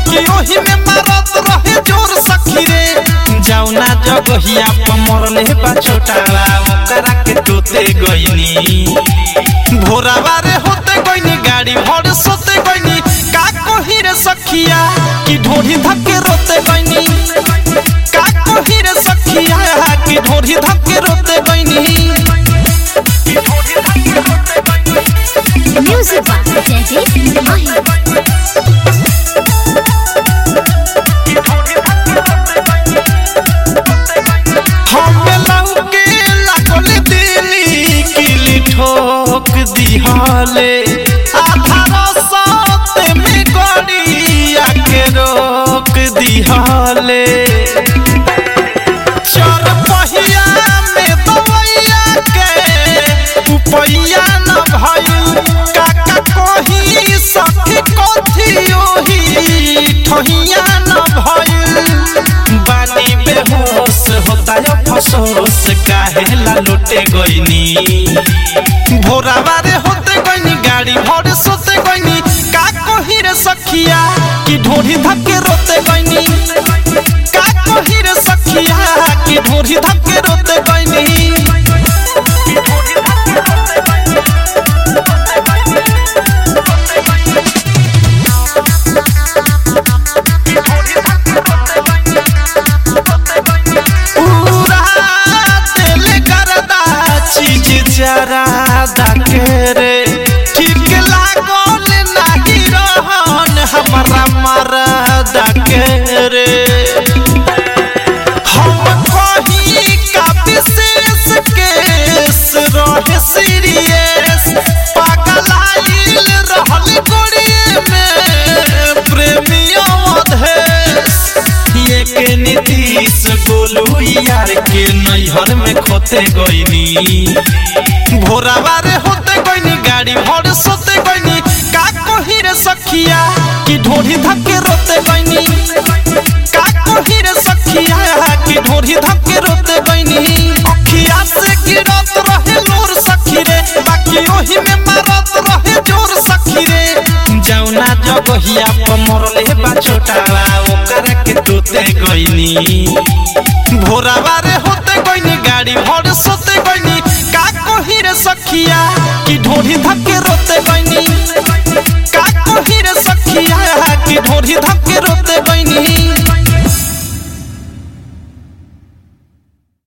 बाकी ओही में मारत रहे जोर सखी रे जाउना जगहिया पर मरले बा छोटावा ओकरा के तोते गइनी भोरावा रे होते गइनी गाड़ी भर सोते गइनी का कही रे सखिया कि ढोरी धक्के रोते गइनी का कही रे सखिया कि ढोरी धक्के रोते गइनी Music by Jaideep Mahi. हमें लौके लागल दिली किली ठोक दिहले आधा रसते में गड़िया के रोक दिहले चर पहिया में दवैया के उपैया न भइल काका कही सखी कथी ओही ठहिया न भइल बानी बेहोश होता है फसोस काहे ला लुटे गइनी भोरावा रे होते गइनी गाड़ी भर सोते गइनी का कही रे सखिया कि ढोरी धक्के रोते गइनी का कही रे सखिया कि ढोरी धक्के रोते गइनी पूरा दिल करदा चीज जरा के रे ठीक लागल नाही रहन हमारा मरदा के रे हम कही का विशेष केस रहे सीरियस पगलाइल रहल गोड़िए में प्रेमियों अधेश ये के नीतीश गोलू यार के नैहर में खोते गइनी भोरावा रे होते गइनी गाड़ी भर सोते गइनी का कही रे सखिया कि ढोरी धक्के रोते गइनी का कही रे सखिया कि ढोरी धक्के रोते गइनी अखिया से गिरत रहे लोर सखी रे बाकी ओही में मारत रहे जोर सखी रे जाउना जगहिया पर मरले बा छोटावा ओकरा के तोते गइनी भोरावा रे होते गइनी गाड़ी भर सोते गइनी का कही रे सखिया कि ढोरी धक्के रोते गइनी का कही रे सखिया कि ढोरी धक्के रोते